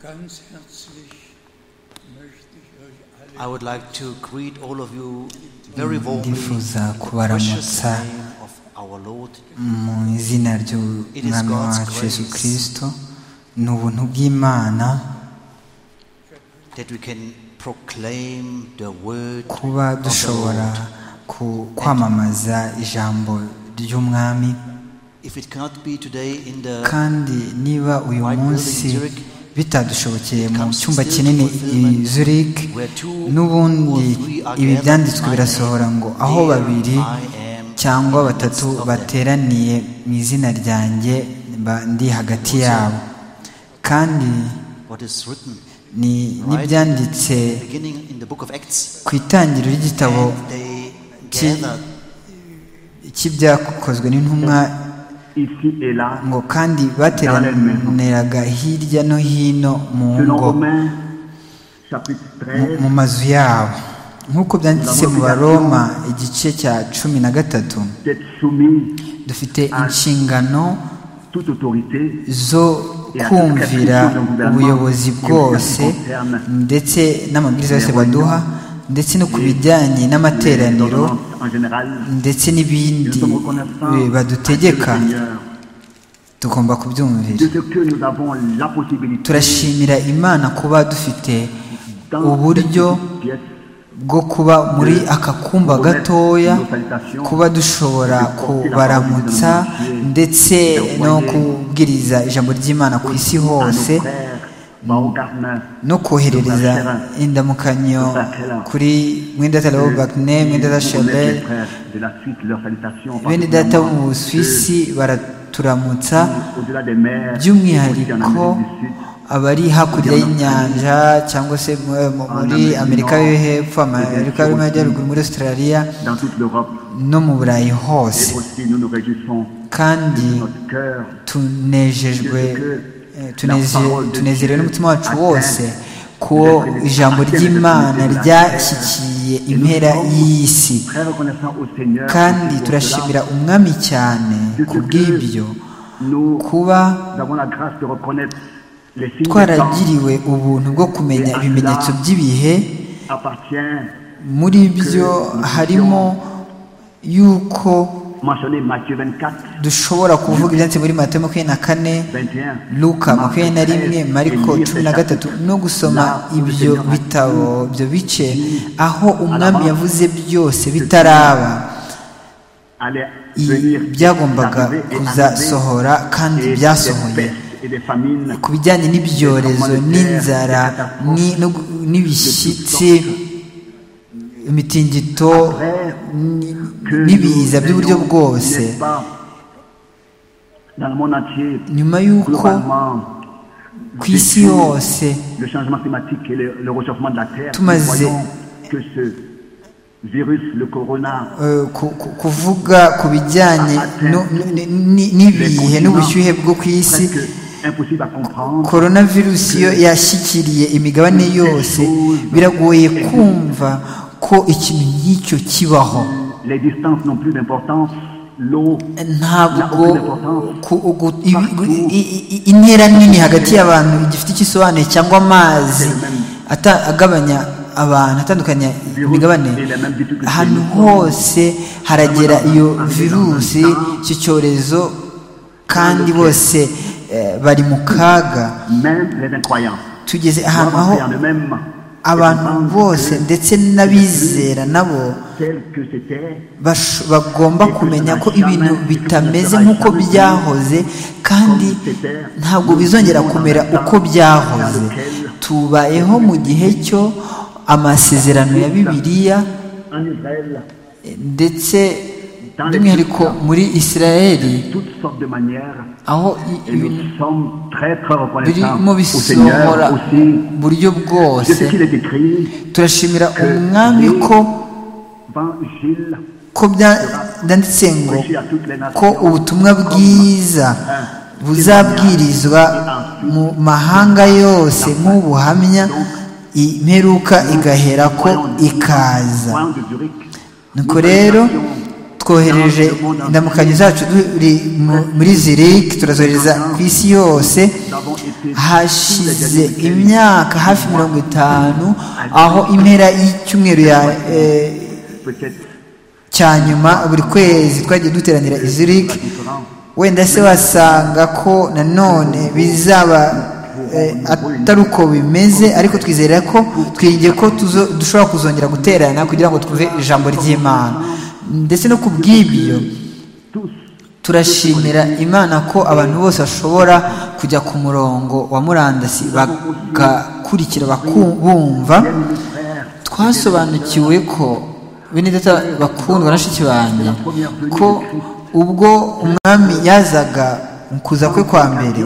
Ganz herzlich möchte ich euch I alle would like to greet all of you very warmly. Ndifuza in the kubaramutsa precious name of our Lord. mu izina ry'umwami wacu yesu kirisito ni ubuntu bw'imana That we can proclaim the word kuba of the dushobora Lord. ku- kwamamaza ijambo ry'umwami If it cannot be today in the kandi niba uyu munsi bitadushobokeye mu cyumba kinini i Zurich n'ubundi ibi byanditswe birasohora ngo aho babiri cyangwa batatu bateraniye mu izina ryanjye mba ndi hagati yabo kandi what is written ni n'ibyanditse beginning in the book of Acts, ku itangiriro ry'igitabo and they Ki- gathered cy'ibyakozwe n'intumwa ici et là, ngo kandi bateraniraga hirya no hino mu selon ngo Romains chapitre mu- 13, mu mazu yabo nk'uko byanditse mu baroma igice cya cumi na gatatu d'être soumis dufite inshingano toute autorité zo kumvira ubuyobozi bwose ndetse n'amabwiriza yose baduha ndetse no ku bijyanye les n'amateraniro ordonnances en général. ndetse n'ibindi Nous sommes reconnaissants eh, badutegeka à Dieu le Seigneur tugomba kubyumvira de ce que nous avons la possibilité turashimira imana kuba dufite uburyo cette pièce bwo kuba muri aka kumba gatoya kuba dushobora kubaramutsa ndetse no kubwiriza ijambo ry'imana ku isi à nos hose frères Baogarnins, no koherereza indamukanyo kuri mwenda wa bakine mwenda pour remettre wa les shalel frères de la suite leurs salutations bene data bo mu particulièrement busuwisi baraturamutsa ceux au-delà des mers aussi en Amérique by'umwihariko du Sud. abari hakurya y'inyanja cyangwa se mu- mu- muri amerika yo hepfo amerika y'amajyaruguru muri australia dans toute l'Europe. no mu burayi Et hose aussi, nous nous réjouissons kandi de notre cœur tunejejwe eh, tuneze- tunezerewe n'umutima wacu wose ko ijambo ry'imana ryashyikiye impera y'iyi si très reconnaissant au Seigneur. kandi aussi pour turashimira umwami cyane cela, de ce ku bw'ibyo que nous kuba avons la grâce de reconnaître les signes des temps twaragiriwe ubuntu bwo kumenya ibimenyetso by'ibihe appartient, muri byo harimo yuko mentionné Matthieu 24, dushobora kuvuga ibyanditse muri matayo makumyabiri na kane 21. luka makumyabiri na rimwe mariko Et lire cumi ces na chapitres gatatu no gusoma là où le ibyo Seigneur a bitabo tout ibyo bice aho umwami yavuze byose bitaraba allait i- venir, byagombaga d'arriver et kuzasohora kandi arriver, et des byasohoye pestes et des famines ku bijyanye n'ibyorezo n'inzara ni- no gu- n'ibishyitsi imitingito ni- que n'ibiza nous by'uburyo ayons, bwose n'est-ce pas, dans le monde entier nyuma y'uko globalement ku isi vécu yose le changement climatique et le, le réchauffement de la terre nous Tumaze- voyons que ce virus le corona eh, ku- ku- kuvuga ku bijyanye no- n- n- n'ibihe n'ubushyuhe bwo ku isi presque impossible à comprendre coronavirus yo yashyikiriye imigabane yose biragoye kumva ko ikintu nk'icyo kibaho les distances n'ont plus d'importance l'eau ntabwo ku- ugu- ibi- gu- i- i- i- intera nini hagati y'abantu igifite icyo isobanuye cyangwa amazi ata- agabanya abantu atandukanya imigabane ahantu hose haragera iyo virusi icyo cyorezo kandi bose eh, bari mu kaga même les incroyants tugeze ahantu aho doivent en eux-mêmes abantu comprendre bose que ndetse n'abizera nabo tel que c'était basho- bagomba kumenya ko ibintu bitameze nk'uko byahoze kandi ntabwo bizongera kumera uko byahoze tubayeho mu gihe cyo amasezerano ya bibiliya en Israël ndetse by'umwihariko muri israeli toutes sortes de manières aho i- et ibintu nous sommes très très reconnaissants birimo au bisohora Seigneur aussi mu buryo de bwose ce qu'il est écrit turashimira umwami ko évangile ko bya- byanditse ngo prêché à toutes les ko nations ubutumwa bwiza buzabwirizwa mu mahanga yose nk'ubuhamya imperuka igahera ko ikaza Voyant de Zurich nuko rero twohereje indamukanyo zacu turi mu- muri ziriki turazohereza ku isi yose hashize imyaka hafi mirongo itanu aho impera y'icyumweru ya eh, peut-être cya nyuma buri kwezi twagiye duteranira iziriki wenda se wasanga ko nanone bizaba eh, atari uko bimeze ariko twizera ko twiringiye ko tuzo- dushobora kuzongera guterana kugira ngo twumve ijambo ry'imana ndetse no ku bw'ibyo tous turashimira imana ko abantu bose bashobora kujya ku murongo wa murandasi bagakurikira baku- bumva twasobanukiwe ko bene data bakundwa na shiki banjye ko ubwo umwami yazaga mu kuza kwe kwa mbere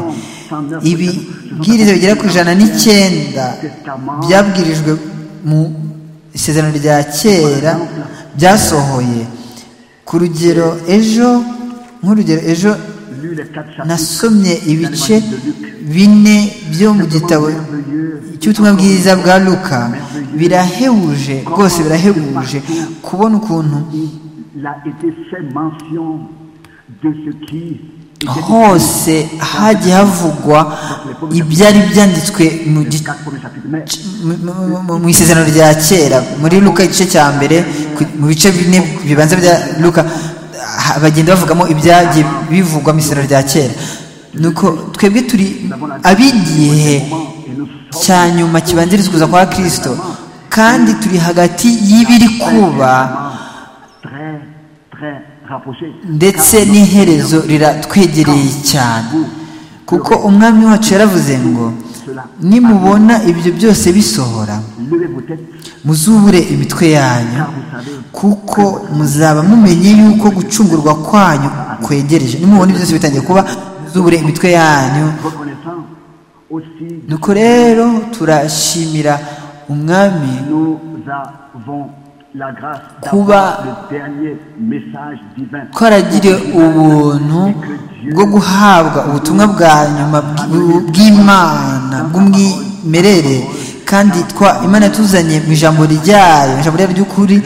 ibibwiriza bigera ku ijana n'icyenda byabwirijwe mu isezerano rya kera byasohoye ku rugero ejo nk'urugero ejo lu les quatre chapitres nasomye ibice bine byo mu gitabo cy'ubutumwa bwiza bwa luka birahebuje rwose birahebuje kubona ukuntu il a été fait mention de ce qui était hose hagiye havugwa ibyari byanditswe mu les gice quatre premiers chapitres. Mais mu- mu- mu- mu isezerano rya kera muri luka igice cya mbere ku- mu bice bine bibanza bya luka ha- bagenda bavugamo ibyagiye bivugwa mu isezerano rya kera nuko twebwe turi ab'igihe cya nyuma kibanziriza ukuza kwa kirisito kandi turi hagati y'ibiri kuba très très rapproché. ndetse n'iherezo riratwegereye cyane kuko umwami wacu yaravuze ngo nimubona ibyo byose bisohora Levez vos têtes muzubure imitwe yanyu car vous savez kuko muzaba mumenye yuko gucungurwa kwanyu kwegereje nimubona ibyo byose bitangiye kuba muzubure imitwe yanyu reconnaissant aussi nuko rero turashimira umwami nous avons la grâce Kuba- d'avoir le dernier message divin. ko aragiriye ubuntu bwo guhabwa ubutumwa bwa nyuma bw- bw'imana bw'umwimerere kandi twa imana yatuzanye mu ijambo ryayo ijambo ryayo ry'ukuri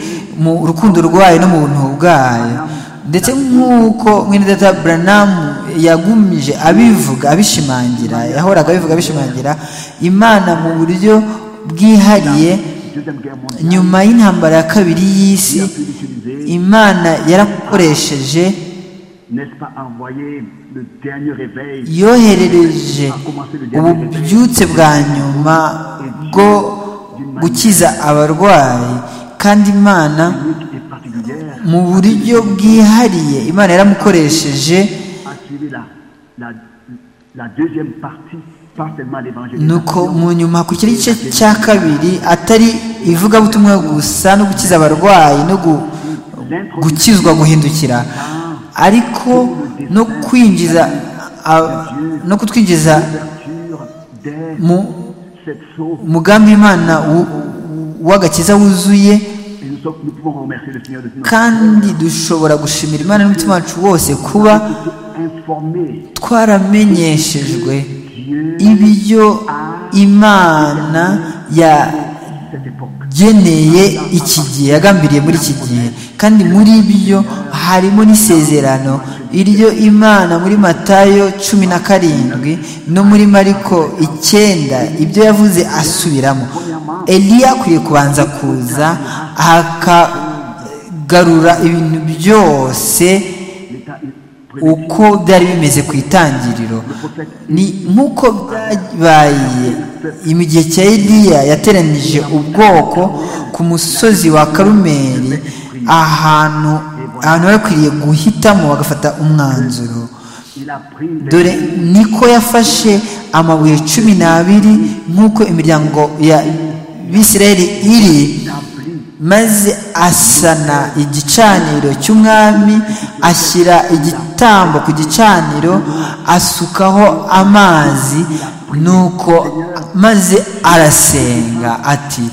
mu rukundo rwayo no mu buntu bwayo ndetse nk'uko mwene data buranamu yagumije abivuga abishimangira yahoraga abivuga abishimangira imana mu buryo bwihariye Deuxième guerre mondiale nyuma y'intambara ya kabiri y'isi a pu utiliser, imana yarakoresheje n'est-ce pas, envoyer le dernier réveil yoherereje ububyutse bwa nyuma bwo gukiza abarwayi kandi imana unique et particulière mu buryo bwihariye imana yaramukoresheje a suivi la, la, la deuxième partie, pas seulement l'évangile. nuko mu nyuma hakurikiraho igice cya kabiri atari ivugabutumwa gusa no gukiza abarwayi no gu- gukizwa guhindukira ariko no kwinjiza a- no kutwinjiza L'ouverture dès mu cette saut. umugambi w'imana w- w'agakiza wuzuye Et nous, sommes- nous pouvons remercier le Seigneur de ce nom. kandi dushobora gushimira imana n'umutima wacu wose kuba Informer twaramenyeshejwe ibyo imana cette époque. yageneye iki gihe yagambiriye muri iki gihe kandi muri byo harimo n'isezerano iryo imana muri matayo cumi na karindwi no muri mariko icyenda ibyo yavuze asubiramo eliya akwiye kubanza kuza akagarura ibintu byose L'État est prêt. uko byari bimeze ku itangiriro ni nk'uko byabaye mu gihe cya eliya yateranyije ubwoko ku musozi wa karumeri ahantu ahantu bakwiriye guhitamo bagafata umwanzuro Il a pris les dore niko yafashe amabuye cumi n'abiri nk'uko imiryango ya bisirayeli iri maze asana igicaniro cy'umwami ashyira igitambo ku gicaniro asukaho amazi nuko maze arasenga ati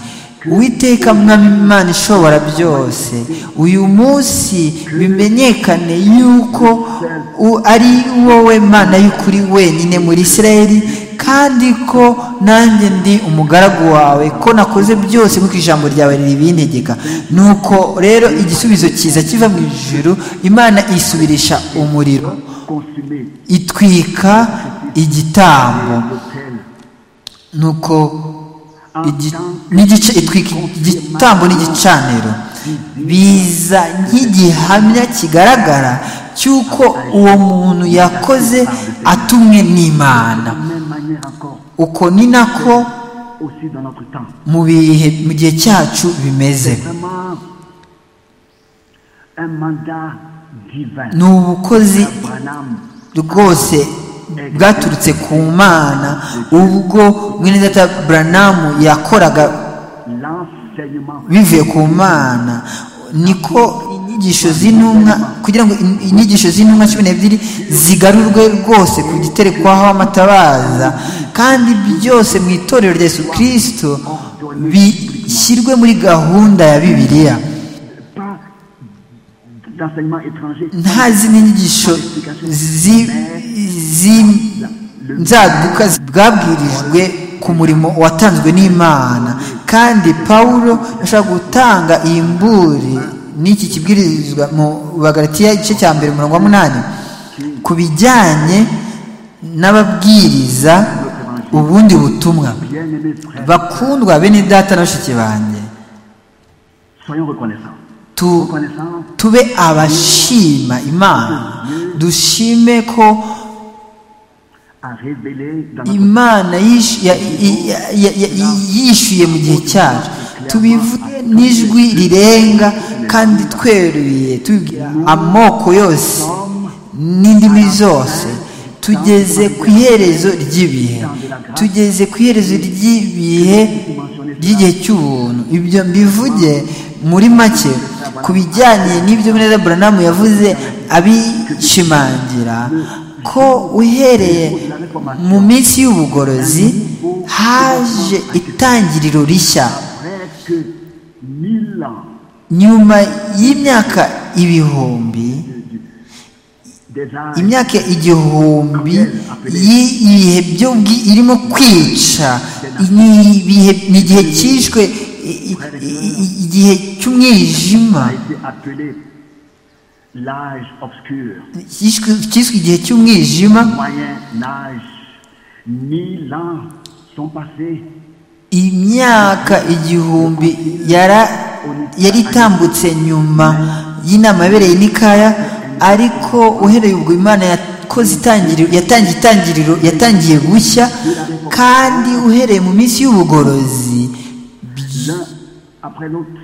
uwiteka mwami imana ishobora byose uyu munsi bimenyekane yuko u- ari wowe mana y'ukuri wenyine muri isirayeli kandi ko nanjye ndi umugaragu wawe ko nakoze byose nk'uko ijambo ryawe ribintegeka nuko rero igisubizo cyiza kiva mu ijuru imana isubirisha umuriro consumer itwika igitambo nuko igi- n'igice itwika igitambo n'igicaniro biza nk'igihamya kigaragara cy'uko uwo muntu yakoze atumwe n'imana de la même manière encore uko ni nako aussi dans notre temps. mu bihe mu gihe cyacu bimeze Vraiment un mandat divin. ni ubukozi Abraham rwose bwaturutse ku mana ubwo mwenedata buranamu yakoraga l'enseignement bivuye ku mana niko inyigisho z'intumwa kugira ngo in- inyigisho z'intumwa cumi n'ebyiri zigarurwe rwose ku giterekwaho amatabaza kandi byose mu itorero rya yesu kirisito bishyirwe muri gahunda ya bibiliya pas d'enseignement étranger nta zindi nyigisho zi- zi- nzaduka bwabwirijwe ku murimo watanzwe n'imana kandi pawulo yashobora gutanga iyi mburi n'iki kibwirizwa mu bagaratiya igice cya mbere umurongo wa munani ku bijyanye n'ababwiriza ubundi butumwa bien aimé frère bakundwa bene data na bashiki banjye soyons reconnaissants tu reconnaissants tube abashima imana dushime ko à révéler dans notre imana yish- ya- ya- ya- ya- yishyuye mu gihe cyacu tubivuge n'ijwi rirenga kandi tweruye tubibwira amoko yose n'indimi zose tugeze ku iherezo ry'ibihe tugeze ku iherezo ry'ibihe ry'igihe cy'ubuntu ibyo mbivuge muri make ku bijyanye n'ibyo muneza buranamu yavuze abishimangira ko uhereye mu minsi y'ubugorozi haje itangiriro rishya presque mille ans nyuma y'imyaka ibihumbi des âges imyaka igihumbi y'i- ibihe byo bwi- irimo kwica ni ibihe ni igihe cyishwe i- i- i- igihe cy'umwijima a été appelé l'âge obscur cyishwe cyiswe igihe cy'umwijima moyen âge mille ans sont passés imyaka igihumbi yara- yari itambutse nyuma y'inama yabereye i nikaya ariko uhereye ubwo imana yakoze itangiriro yatangiye itangiriro yatangiye gushya kandi uhereye mu minsi y'ubugorozi l'un après l'autre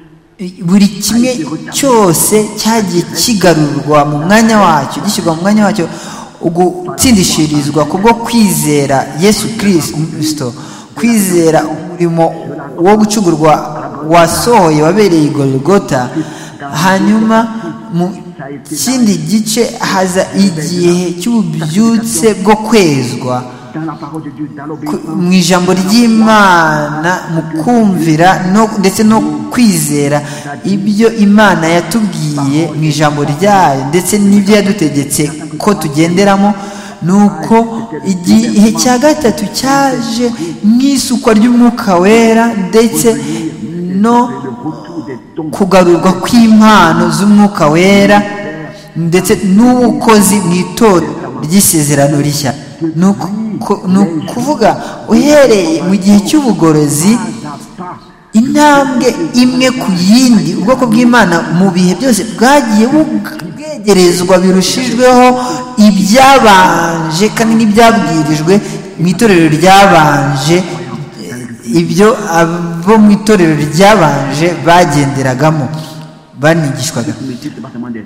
buri kimwe cyose cyagiye kigarurwa mu mwanya wacyo gishyirwa mu mwanya wacyo ugutsindishirizwa kubwo kwizera yesu kirisito kwizera umurimo wo gucugurwa wasohoye wabereye i golgota hanyuma mu kindi gice haza igihe cy'ububyutse bwo kwezwa dans la parole de Dieu dans ku- l'obéissance mu ijambo ry'imana mu kumvira no- ndetse no kwizera ibyo imana yatubwiye mu ijambo ryayo ndetse n'ibyo yadutegetse ko tugenderamo nuko igihe cya gatatu cyaje nk'isukwa ry'umwuka wera ndetse no le retour des dons kugarurwa kw'impano z'umwuka wera ndetse n'ubukozi mu itorero ry'isezerano rishya ni uku- ni ukuvuga uhereye mu gihe cy'ubugorozi n'a pas intambwe imwe ku yindi ubwoko bw'imana mu bihe byose bwagiye bug- bwegerezwa birushijweho ibyabanje kandi n'ibyabwirijwe mu itorero ryabanje ibyo abo mu itorero ryabanje bagenderagamo banigishwaga multiples départements des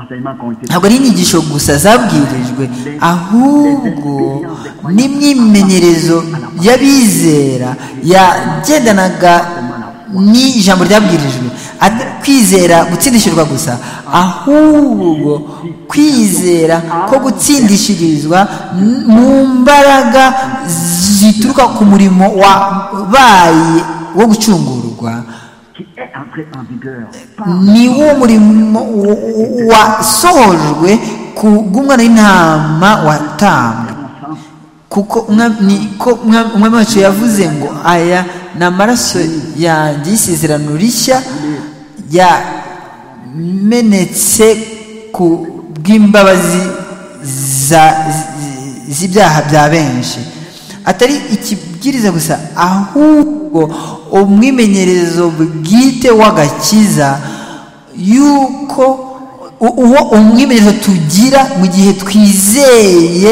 enseignements qui ont été ntabwo ari inyigisho gusa zabwirijwe ahubwo n'imyimenyerezo y'abizera yagendanaga n'ijambo ryabwirijwe atari kwizera gutsindishirizwa gusa ahubwo kwizera ko gutsindishirizwa n- mu mbaraga zituruka ku murimo wabaye wo gucungurwa qui est entré en vigueur par ni wo murimo w- w- wasohojwe ku bw'umwana w'intama watambwe mon sens kuko umwa- ni ko umwa- umwami wacu yavuze ngo aya ni amaraso yanjye y'isezerano rishya yamenetse ku bw'imbabazi za- zi- z'ibyaha bya benshi atari ikibwiriza gusa ahubwo umwimenyerezo bwite w'agakiza yuko u- uwo umwimenyerezo tugira mu gihe twizeye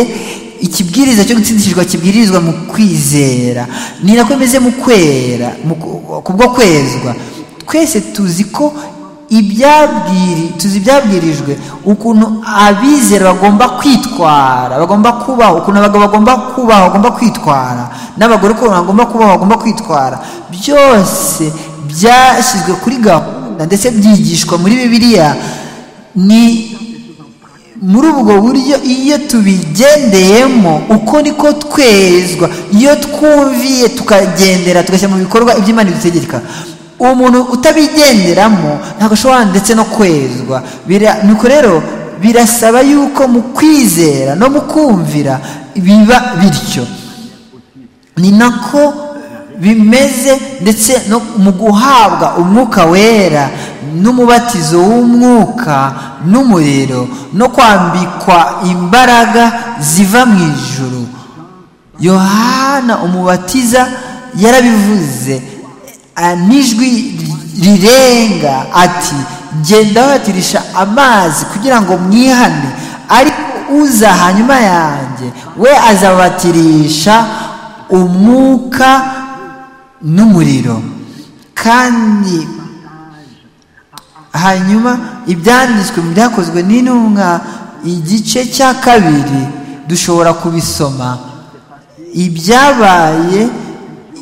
ikibwiriza cyo gutsindishirwa kibwirizwa mu kwizera ni nako bimeze mu kwera mu ku- kubwo kwezwa twese tuzi ko ibyabwiri tuzi ibyabwirijwe ukuntu abizera bagomba kwitwara bagomba kubaho ukuntu abagabo bagomba kubaho bagomba kwitwara n'abagore ukuntu bagomba kubaho bagomba kwitwara byose byashyizwe kuri gahunda ndetse byigishwa muri bibiliya ni muri ubwo buryo iyo tubigendeyemo uko niko twezwa iyo twumviye tukagendera tugashyira mu bikorwa ibyo Imana idutegeka umuntu utabigenderamo ntabwo ashobora ndetse no kwezwa Bira- nuko rero birasaba yuko mu kwizera no mu kumvira biba bityo ni nako bimeze ndetse no mu guhabwa umwuka wera n'umubatizo w'umwuka n'umuriro no kwambikwa imbaraga ziva mu ijuru yohana umubatiza yarabivuze a- n'ijwi rirenga ati genda watirisha amazi kugira ngo mwihane ariko uza hanyuma yanjye we azabatirisha umwuka n'umuriro kandi hanyuma ibyanditswe mu byakozwe n'intumwa igice cya kabiri dushobora kubisoma ibyabaye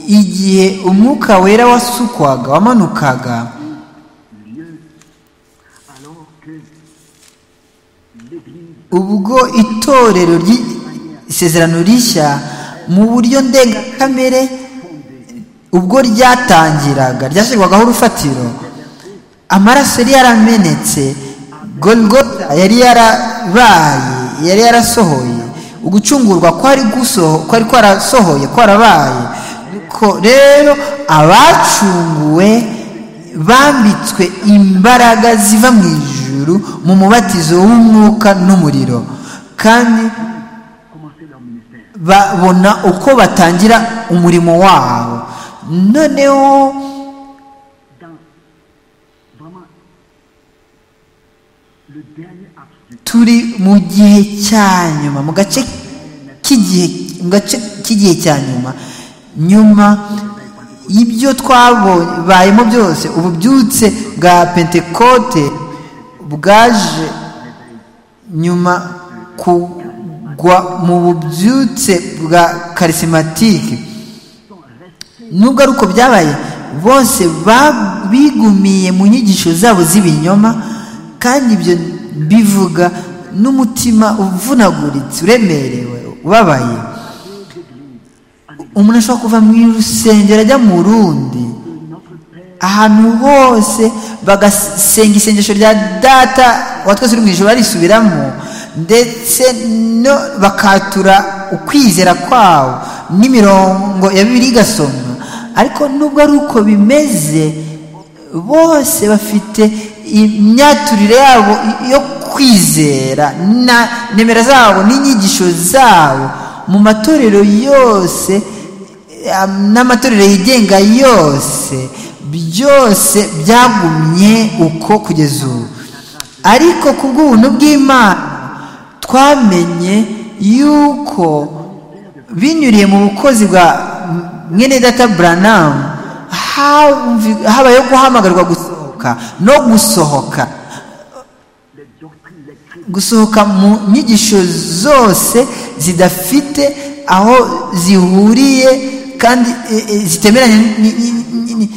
igihe umwuka wera wasukwaga wamanukaga alors que l'Église ubwo itorero ry- isezerano rishya mu buryo ndengakamere ubwo ryatangiraga ryashyirwagaho urufatiro amaraso yari yaramenetse golgota yari yarabaye yari yarasohoye ugucungurwa kwari gusoho kwari kwarasohoye kwarabaye nuko rero abacunguwe bambitswe imbaraga ziva mu ijuru mu mubatizo w'umwuka n'umuriro kandi commençait leur ministère. babona uko batangira umurimo wabo noneho dans vraiment le dernier acte du turi mu gihe cya nyuma mu gace k'igihe mu gace k'igihe cya nyuma nyuma y'ibyo twabayemo byose ububyutse bwa pentekote bwaje nyuma kugwa mu bubyutse bwa karisimatike nubwo ari uko byabaye bose ba- bigumiye mu nyigisho zabo z'ibinyoma kandi ibyo bivuga n'umutima uvunaguritse uremerewe ubabaye umuntu ashobora kuva mu rusengero ajya mu rundi ahantu hose bagasenga isengesho rya data wa twese uri mu ijoro barisubiramo ndetse no bakatura ukwizera kwabo n'imirongo ya bibiri igasomwa ariko nubwo ari uko bimeze bose bafite imyaturire yabo yo kwizera na nimero zabo n'inyigisho zabo mu matorero yose am- n'amatorero yigenga yose byose byagumye uko kugeza ubu ariko ku bw'ubuntu bw'imana twamenye yuko binyuriye mu bukozi bwa mwene data buranamu hamvi- habayeho guhamagarwa gusohoka no gusohoka les doctrines, les cris gusohoka mu nyigisho zose zidafite aho zihuriye kandi eh, eh, zitemeranye ni- ni- ni- ni- ni-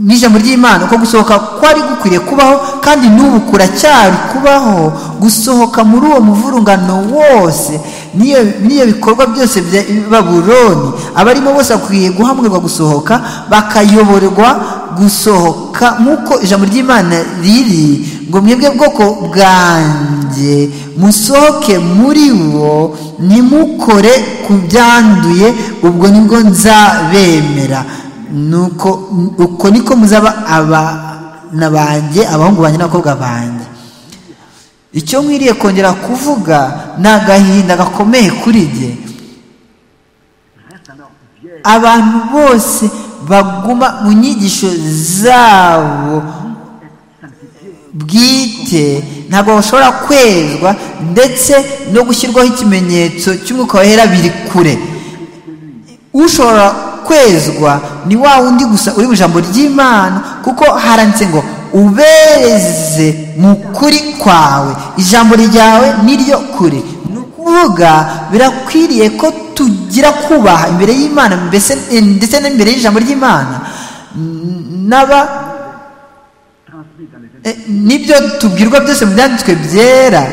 n'ijambo ry'imana uko gusohoka kwari gukwiriye kubaho kandi n'ubu kuracyari kubaho gusohoka muri uwo muvurungano wose n'iyo n'iyo bikorwa byose bya babuloni abarimo bose bakwiye guhamwirwa gusohoka bakayoborwa gusohoka nk'uko ijambo ry'imana riri ngo mwebwe bwoko bwanjye musohoke muri bo ntimukore ku byanduye ubwo nibwo nzabemera nuko uko niko muzaba abana banjye abahungu banjye n'abakobwa banjye icyo nkwiriye kongera kuvuga ni agahinda gakomeye kuri jye Reste alors vierge abantu bose baguma mu nyigisho zabo bwite ntabwo bashobora kwezwa ndetse no gushyirwaho ikimenyetso cy'umwuka wera biri kure ushobora kwezwa ni wa wundi gusa uri mu ijambo ry'imana kuko haranditse ngo ubereze mu kuri kwawe ijambo ryawe niryo kuri ni ukuvuga birakwiriye ko tugira kubaha imbere y'imana mbese ndetse n'imbere y'ijambo ry'imana n'aba transmis dans les éléments. E, nibyo tubwirwa byose mu byanditswe byera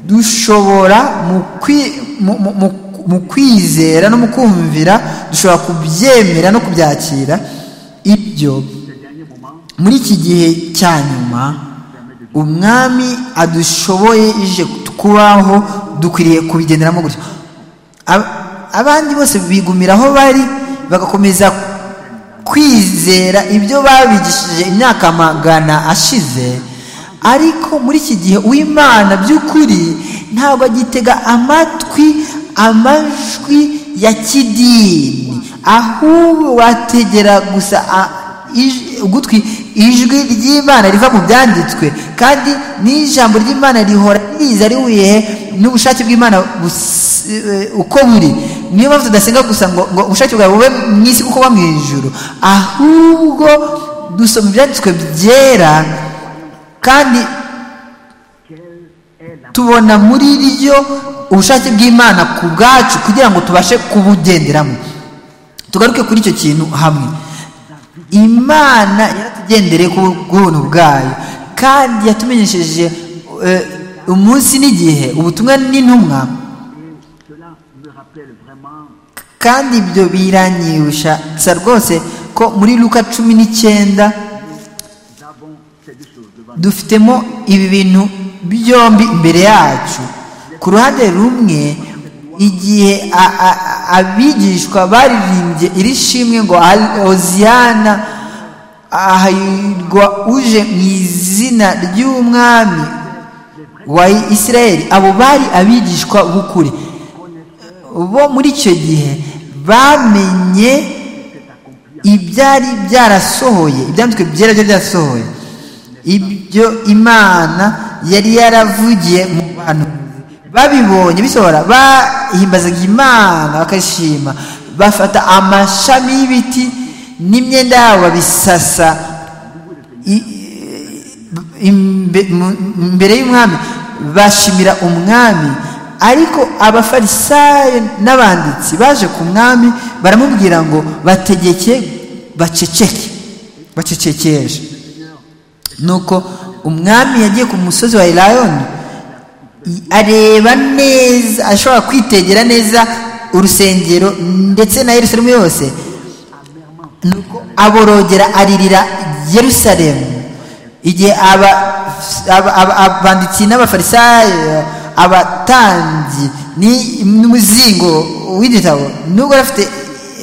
dushobora mu kwi- mu- mu- mu- mu kwizera no mu kumvira dushobora kubyemera no kubyakira ibyo Les derniers moments muri iki gihe cya nyuma umwami adushoboye ije kubaho dukwiriye kubigenderamo gutyo Ab- abandi bose bigumira aho bari bagakomeza kwizera ibyo babigishije imyaka magana ashize ariko muri iki gihe uw'imana by'ukuri ntabwo agitega amatwi amajwi ya kidini ahubwo ategera gusa a- ij- ugutwi ijwi ry'imana riva mu byanditswe kandi n'ijambo ry'imana rihora riza rihuye n'ubushake bw'imana bus- eh, uko buri niyo mpamvu tudasenga gusa ngo ngo ubushake bwawe bube mu isi kuko buba mu ijuru ahubwo dusoma ibyanditswe byera kandi quelle est la tubona muri ryo ubushake bw'imana ku bwacu kugira ngo tubashe kubugenderamo tugaruke kuri icyo kintu hamwe imana yaratugendereye ku bw'ubuntu bwayo kandi yatumenyesheje eh, umunsi n'igihe ubutumwa n'intumwa cela me rappelle vraiment kandi ibyo biranyibusha rwose ko muri luka cumi n'icyenda nous avons ces deux choses devant dufitemo ibi bintu byombi imbere yacu ku ruhande rumwe igihe a- a- a- abigishwa baririmbye iri shimwe ngo "Al- oziyana ahayirwa uje mu izina ry'umwami wa isirayeli abo bari abigishwa b'ukuri bo muri icyo gihe bamenye ibyari byarasohoye ibyanditswe byera byo byarasohoye ibyo imana yari yaravugiye mu bantu babibonye bisohora bahimbazaga imana bakashima bafata amashami y'ibiti n'imyenda yabo babisasa i- imbe- mu- imbere y'umwami bashimira umwami ariko abafarisayo n'abanditsi baje ku mwami baramubwira ngo bategeke baceceke bacecekeshe nuko umwami yagiye ku musozi wa elayoni i- areba neza ashobora kwitegera neza urusengero ndetse na yerusalemu yose nuko aborogera aririra yerusalemu igihe aba- aba- aba- abanditsi n'abafarisayo abatambyi ni- n'umuzingo w'igitabo nubwo yari afite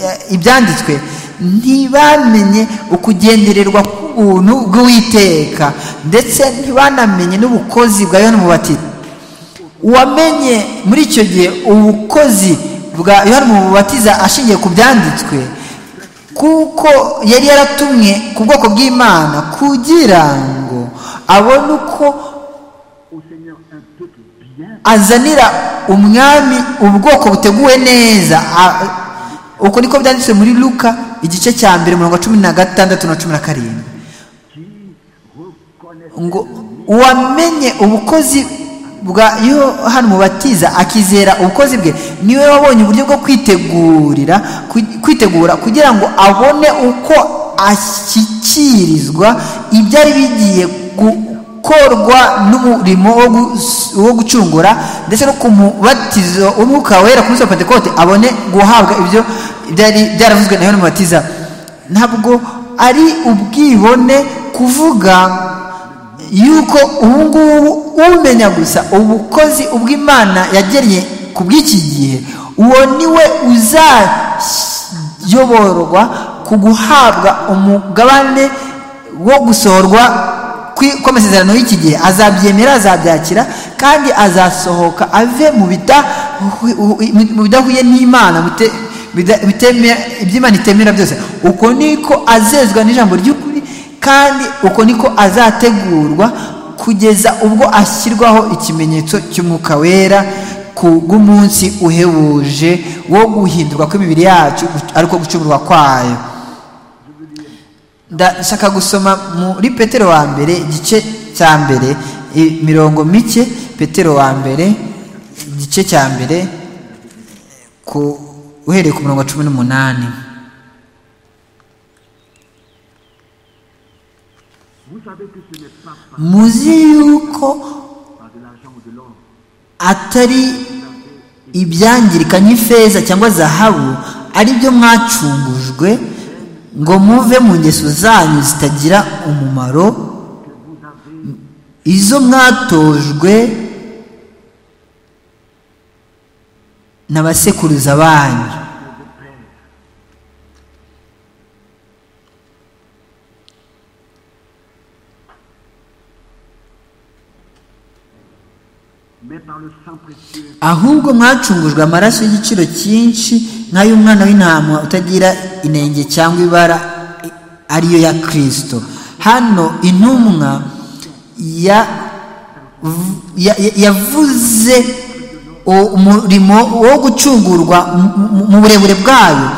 eh, ibyanditswe ntibamenye ukugendererwa k'ubuntu bw'uwiteka ndetse ntibanamenye n'ubukozi bwa yohana umubatiza uwamenye muri icyo gihe ubukozi bwa yohana umubatiza ashingiye ku byanditswe kuko yari yaratumwe ku bwoko bw'imana kugira ngo abone uko au Seigneur un peuple bien azanira umwami ubwoko buteguwe neza A- uko niko byanditswe muri luka igice cya mbere mirongo cumi na gatandatu na cumi na karindwi qui reconnaît ngo uwamenye ubukozi bwa yohana umubatiza akizera ubukozi bwe niwe wabonye uburyo bwo kwitegurira ku- kwitegura kugira ngo abone uko ashyikirizwa ibyari bigiye gukorwa n'umurimo wo gus- wo gucungura ndetse no ku mubatizo w'umwuka wera ku munsi wa pentekote abone guhabwa ibyo byari byaravuzwe na yohana umubatiza ntabwo ari ubwibone kuvuga yuko ubu ngubu umenya gusa ubukozi ubw'imana yagennye ku bw'iki gihe uwo ni we uzayoborwa ku guhabwa umugabane wo gusohorwa kwi- kw'amasezerano y'iki gihe azabyemera azabyakira kandi azasohoka ave mu bidahu- mu bidahuye n'imana bite- bida- biteme- iby'imana itemera byose uko niko azezwa n'ijambo ry'ukuri kandi uko niko azategurwa kugeza ubwo ashyirwaho ikimenyetso cy'umwuka wera ku bw'umunsi uhebuje wo guhindurwa kw'imibiri yacu ariko gucumurwa kwayo ndashaka gusoma muri petero wa mbere igice cya mbere i- mirongo mike petero wa mbere igice cya mbere ku uhereye ku murongo wa cumi n'umunani Vous savez que ce n'est pas muzi yuko par de l'argent ou de l'or atari ibyangirika nk'ifeza cyangwa zahabu ari byo mwacungujwe ngo muve mu ngeso zanyu zitagira umumaro izo mwatojwe na basekuruza banyu mais par le sang précieux ahubwo mwacungujwe amaraso y'igiciro cyinshi nk'ay'umwana w'intama utagira inenge cyangwa ibara i- ariyo ya kirisito hano intumwa ya- ya- ya- yavuze u- umurimo wo gucungurwa mu- mu- mu burebure bwayo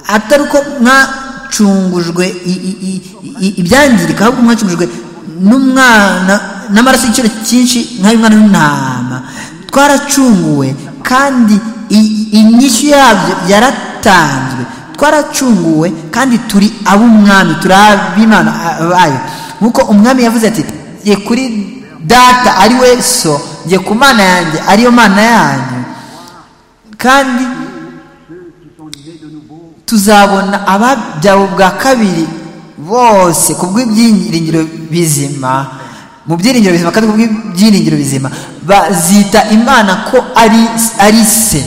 atari uko mwacungujwe i- i- i- i- ibyangirika ahubwo mwacungujwe n'umwana n'amaraso y'igiciro cyinshi nk'ay'umwana w'intama twaracunguwe kandi i- inyishyu yabyo yaratanzwe twaracunguwe kandi turi ab'umwami turi ab'imana bayo nk'uko umwami yavuze ati ye kuri data ari we so ye ku mana yanjye ariyo mana yanyu kandi tuzabona ababyawe bwa kabiri bose ku bw'ibyiringiro bizima mu byiringiro bizima kandi ku bw'ibyiringiro bizima bazita imana ko ari ari se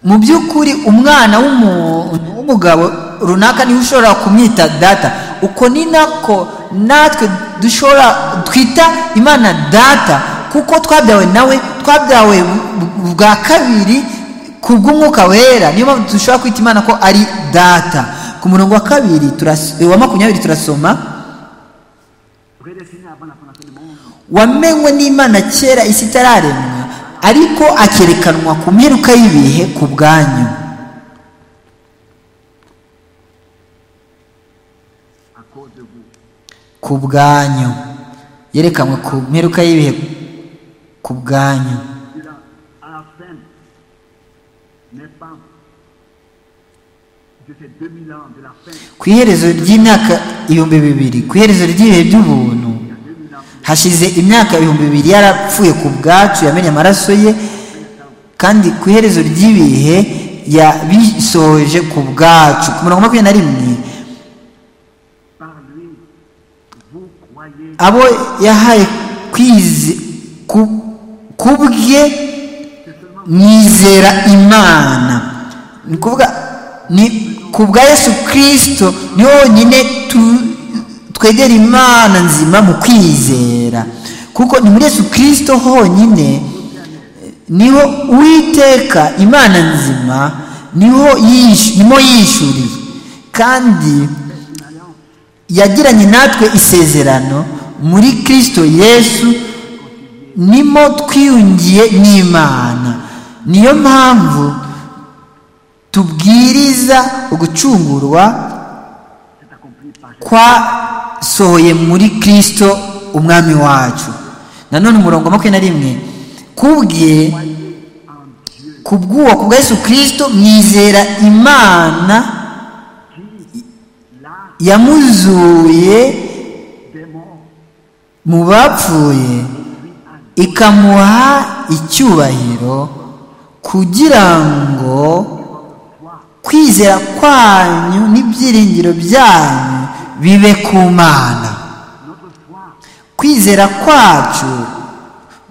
mu by'ukuri umwana w'umuntu w'umugabo runaka niwe ushobora kumwita data uko ni nako natwe dushobora twita imana data kuko twabyawe nawe twabyawe bu- bwa kabiri ku bw'umwuka wera niyo mpamvu dushobora kwita imana ko ari data ku murongo wa kabiri turas- wa makumyabiri turasoma prédestiné avant la fondation du monde wamenywe n'imana kera isi itararemwa ariko akerekanwa ku mperuka y'ibihe ku bwanyu à cause de vous ku bwanyu yerekanwe ku mperuka y'ibihe ku bwanyu Cela, à la fin n'est pas de ces 2000 ans de la fin ku iherezo ry'imyaka ibihumbi bibiri ku iherezo ry'ibihe by'ubuntu hashize imyaka ibihumbi bibiri yarapfuye ku bwacu yamennye amaraso ye kandi ku iherezo ry'ibihe yabisohoje ku bwacu ku murongo wa makumyabiri na rimwe par lui vous croyez abo yahaye kwize ku ku bwe mwizera imana ni ukuvuga ni ku bwa yesu kirisito ni honyine tu- twegera imana nzima mu kwizera kuko ni muri yesu kirisito honyine niho uwiteka imana nzima niho yishu- nimo yishuriye kandi yagiranye natwe isezerano muri kirisito yesu nimo twiyungiye n'imana niyo mpamvu tubwiriza ugucungurwa kwasohoye muri kirisito umwami wacu nanone umurongo wa makumyabiri na rimwe kubwe ku bw'uwo ku bwa yesu kirisito mwizera imana là yamuzuye des morts, mu bapfuye ikamuha icyubahiro kugira ngo kwizera kwanyu n'ibyiringiro byanyu bibe ku mana notre foi kwizera kwacu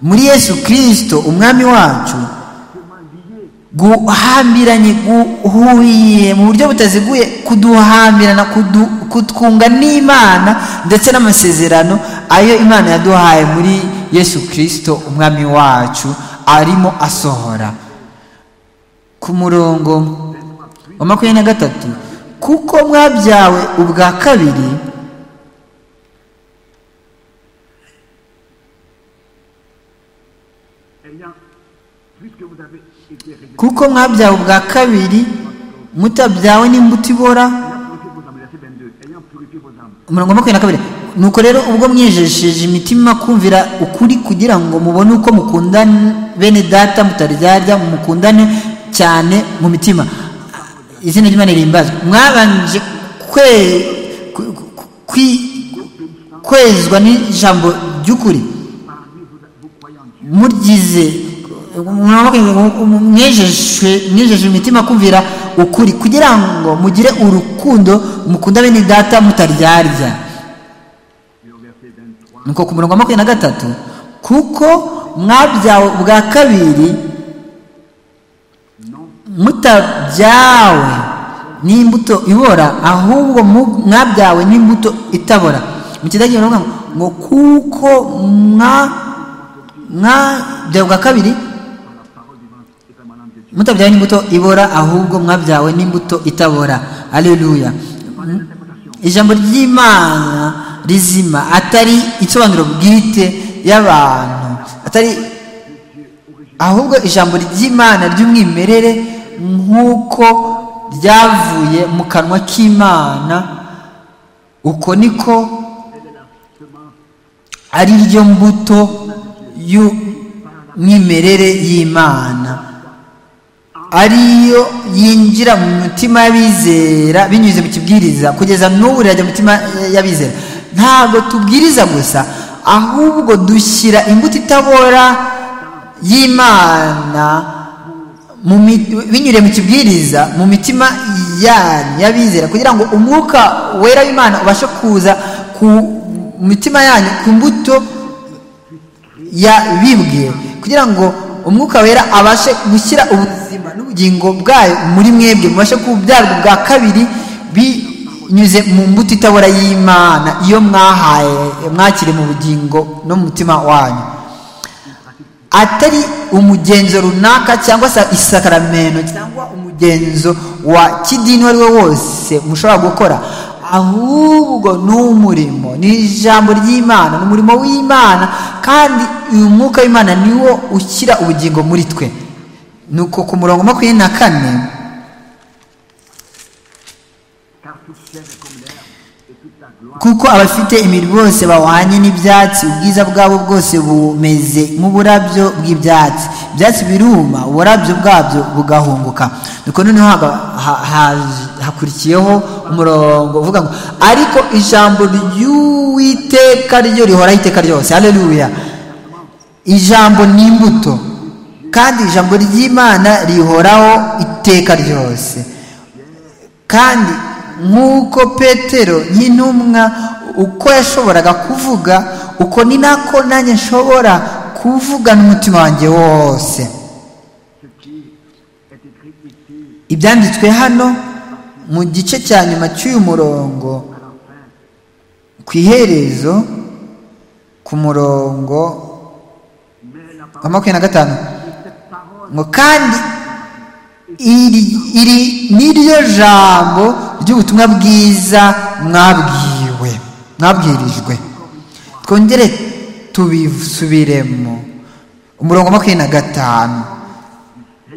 muri yesu kirisito umwami wacu comment liée guhambiranye guhuye mu buryo butaziguye kuduhambirana kudu- kutwunga n'imana ndetse n'amasezerano ayo imana yaduhaye muri yesu kirisito umwami wacu arimo asohora ku murongo wa makumyabiri na gatatu kuko mwabyawe ubwa kabiri ayant, puisque vous avez été réglés, kuko mwabyawe ubwa kabiri mutabyawe n'imbuto ibora ayant purifié vos âmes, verset 22, ayant purifié vos âmes, umurongo wa makumyabiri na kabiri nuko rero ubwo mwijesheje imitima kumvira ukuri kugira ngo mubone uko mukundane bene data mutaryarya mukundane cyane mu mitima izina ry'imana rihimbazwe mwabanje kwe ku- ku- kwi- kwezwa n'ijambo ry'ukuri parmi vous, vous croyants en Dieu. muryize mwejeje mwejeje imitima kumvira ukuri kugira ngo mugire urukundo mukunda bene data mutaryarya Et au verset 23, nuko ku murongo wa makumyabiri na gatatu kuko mwabyawe ubwa kabiri non mutabyawe n'imbuto ibora ahubwo mu- mwabyawe n'imbuto itabora mu kidage baravuga ngo ngo kuko mwa- mwabyawe ubwa kabiri par la parole vivante et permanente de Dieu. mutabyawe n'imbuto ibora ahubwo mwabyawe n'imbuto itabora aleluya ijambo ry'imana rizima atari isobanuro bwite y'abantu atari ahubwo ijambo ry'imana ry'umwimerere nk'uko ryavuye mu kanwa k'imana uko niko ari ryo mbuto y'umwimerere y'imana ariyo yinjira mu mitima y'abizera binyuze mu kibwiriza kugeza n'ubu irajya mu mitima y'abizera ntabwo tubwiriza gusa ahubwo dushyira imbuto itabora y'imana mu mi- binyuriye mu kibwiriza mu mitima yanyu y'abizera kugira ngo umwuka wera w'imana ubashe kuza ku mitima yanyu ku mbuto yabibwiye kugira ngo umwuka wera abashe gushyira ubuzima n'ubugingo bwayo muri mwebwe mubashe kubyarwa ubwa kabiri binyuze mu mbuto itabora y'imana iyo mwahaye mwakiri mu bugingo no mu mutima wanyu atari umugenzo runaka cyangwa se isakaramento cyangwa umugenzo wa kidini uwo ari we wose mushobora gukora ahubwo ni umurimo ni ijambo ry'imana ni umurimo w'imana kandi uyu mwuka w'imana ni wo ushyira ubugingo muri twe nuko ku murongo wa makumyabiri na kane Car toute chair est comme l'herbe, et toute ta gloire kuko abafite imibiri bose bahwanye n'ibyatsi ubwiza bwabo bwose bumeze nk'uburabyo bw'ibyatsi ibyatsi biruma uburabyo bwabyo bugahunguka nuko noneho haga- ha- haje- hakurikiyeho umurongo uvuga ngo ariko ijambo ry'uwiteka ryo rihoraho iteka ryose haleluya ijambo ni imbuto kandi ijambo ry'imana rihoraho iteka ryose kandi nk'uko petero ny'intumwa uko yashoboraga kuvuga uko ni nako nanjye nshobora kuvuga n'umutima wanjye wose Ce qui est écrit ici ibyanditswe hano mu gice cya nyuma cy'uyu murongo ku iherezo ku murongo wa makumyabiri na gatanu ngo kandi iri iri ni ryo jambo ry'ubutumwa bwiza mwabwiwe mwabwirijwe twongere tubisubiremo umurongo wa makumyabiri na gatanu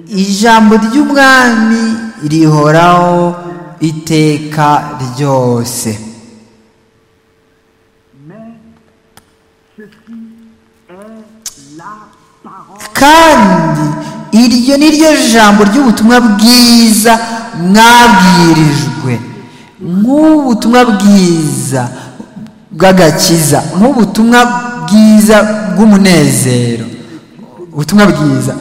ijambo ry'umwami rihoraho iteka ryose mais ceci est la parole kandi iryo ni ryo jambo ry'ubutumwa bwiza mwabwirijwe nk'ubutumwa bwiza bw'agakiza nk'ubutumwa bwiza bw'umunezero ubutumwa bwiza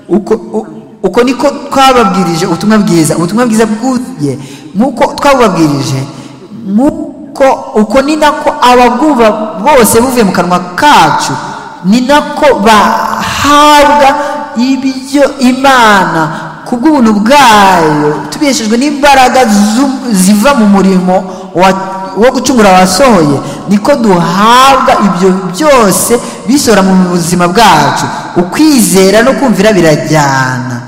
uko u- uko niko twababwirije ubutumwa bwiza ubutumwa bwiza bwuye nk'uko twabubabwirije nk'uko uko ni nako ababwumva bose buvuye mu kanwa kacu ni nako bahabwa ibyo imana kubw'ubuntu bwayo tubeshejwe n'imbaraga zu- ziva mu murimo wa- wo gucungura abasohoye niko duhabwa ibyo byose bisora mu buzima bwacu ukwizera no kumvira birajyana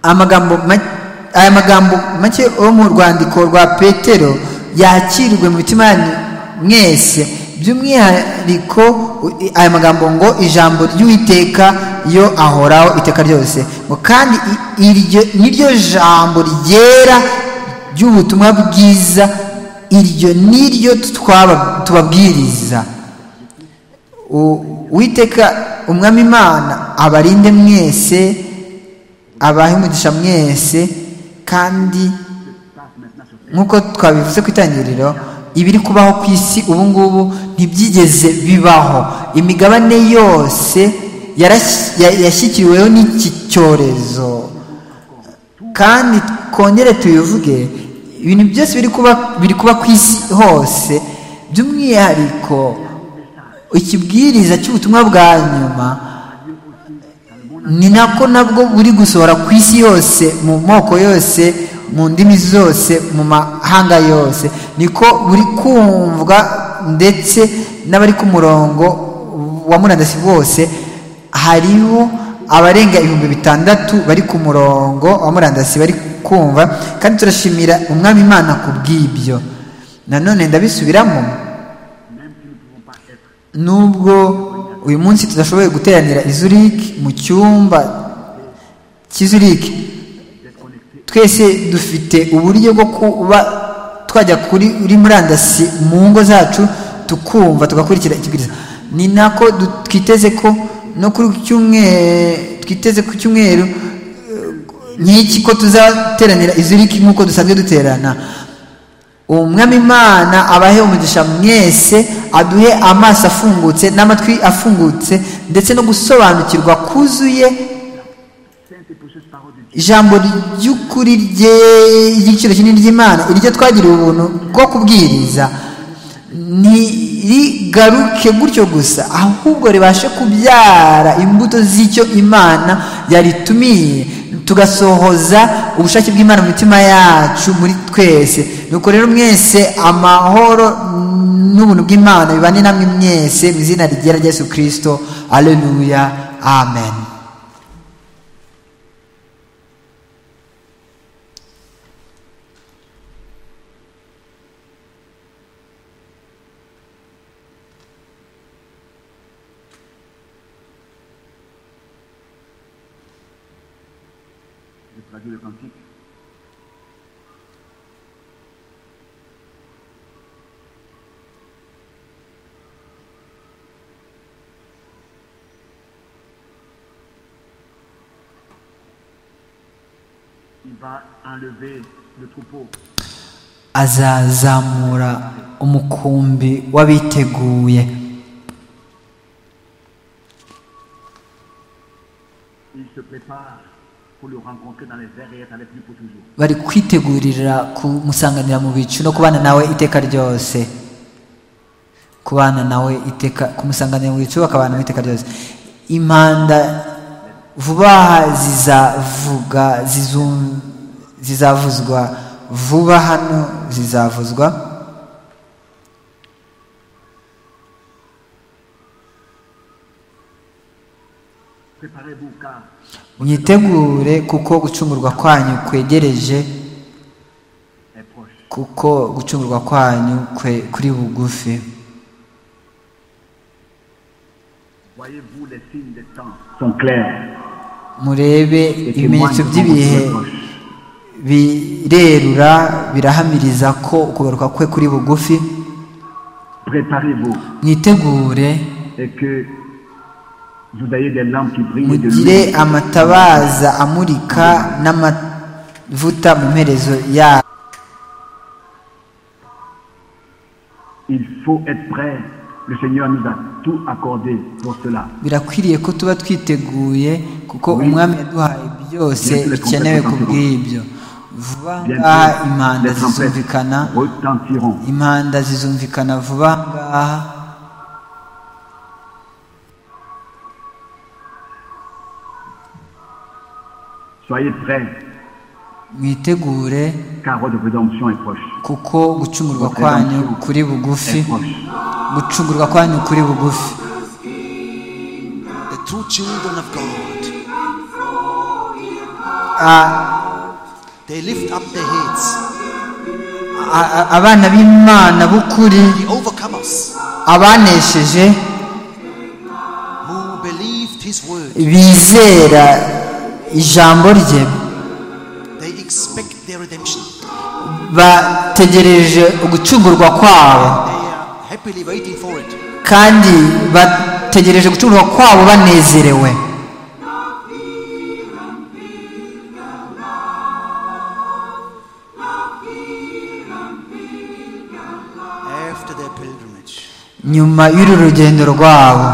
amagambo ma- aya magambo make yo mu rwandiko rwa petero yakirwe mu mitima yanyu mwese by'umwihariko u- i- aya magambo ngo ijambo ry'uwiteka yo ahoraho iteka ryose ngo kandi i- iryo niryo jambo ryera ry'ubutumwa bwiza iryo niryo twaba- tubabwiriza U- uwiteka umwami imana abarinde mwese abahe umugisha mwese kandi nk'uko twabivuze ku itangiriro ibiri kubaho ku isi ubu ngubu ntibyigeze bibaho imigabane yose yarashyi- ya- yashyikiriweho n'iki cyorezo kandi twongere tubivuge ibintu byose biri kuba biri kuba ku isi hose by'umwihariko ikibwiriza cy'ubutumwa bwa nyuma ni nako nabwo buri gusohora ku isi yose mu moko yose mu ndimi zose mu mahanga yose niko buri kumvwa ndetse n'abari ku murongo wa murandasi bose hariho abarenga ibihumbi bitandatu bari ku murongo wa murandasi bari kumva kandi turashimira umwami imana ku bw'ibyo nanone ndabisubiramo nubwo uyu munsi tudashoboye guteranira i Zurich mu cyumba cy'i Zurich twese dufite uburyo bwo kuba twajya kuri uri murandasi mu ngo zacu tukumva tugakurikira ikibwiriza ni nako du- twiteze ko no kuri iki cyumweru twiteze ku cyumweru eh, nk'iki ko tuzateranira i Zurich nk'uko dusanzwe duterana umwami imana abahe umugisha mwese aduhe amaso afungutse n'amatwi afungutse ndetse no gusobanukirwa kuzuye ijambo ry'ukuri rye ry'igiciro kinini ry'imana iryo twagiriwe ubuntu bwo kubwiriza ntirigaruke gutyo gusa ahubwo ribashe kubyara imbuto z'icyo imana yaritumiye tugasohoza ubushake bw'imana mu mitima yacu muri twese nuko rero mwese amahoro n'ubuntu bw'imana bibane namwe mwese mu izina rigera rya yesu kirisito aleluya amen Je traduis le cantique. Il va enlever le troupeau azazamura umukumbi w'abiteguye Il se prépare pour le rencontrer dans les airs et être avec lui pour toujours. bari kwitegurira kumusanganira mu bicu no kubana nawe iteka ryose kubana nawe iteka kumusanganira mu bicu bakabana nawe iteka ryose impanda vuba aha zizavuga zizum- zizavuzwa vuba hano zizavuzwa Préparez-vous car mwitegure kuko gucungurwa kwanyu kwegereje est proche. kuko gucungurwa kwanyu kwe- kuri bugufi Voyez-vous les signes des temps sont clairs. murebe Les témoins ibimenyetso sont by'ibihe proches. birerura birahamiriza ko ukugaruka kwe kuri bugufi Préparez-vous mwitegure et que vous ayez des lampes qui brillent de mugire l'huile. amatabaza amurika n'ama- vuta mu mperezo yayo Il faut être prêt. Le Seigneur nous a tout accordé pour cela. birakwiriye ko tuba twiteguye kuko umwami yaduhaye byose bikenewe ku bw'ibyo vuba ngaha impanda les trompettes zizumvikana retentiront. impanda zizumvikana vuba ngaha Soyez prêts, mwitegure car votre rédemption est proche. kuko gucungurwa kwanyu kuri bugufi Est proche. gucungurwa kwanyu kuri bugufi The true children of God, Ah, they lift up their heads, a- a- abana b'imana b'ukuri the overcomers abanesheje who believed His word. bizera ijambo rye They expect their redemption. bategereje ugucungurwa kwabo They are happily waiting for it. kandi bategereje gucuruzwa kwabo banezerewe After their pilgrimage, nyuma y'uru rugendo rwabo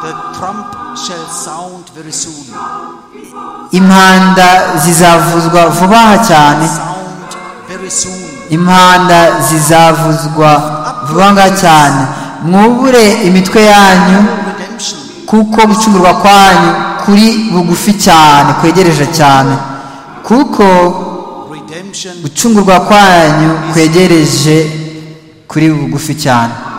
the trump shall sound very soon. impanda zizavuzwa vuba aha cyane Sound very soon. impanda zizavuzwa vuba ngaha cyane mwubure imitwe yanyu Redemption. kuko gucungurwa kwanyu kuri bugufi cyane kwegereje cyane kuko Redemption gucungurwa kwanyu kwegereje kuri bugufi cyane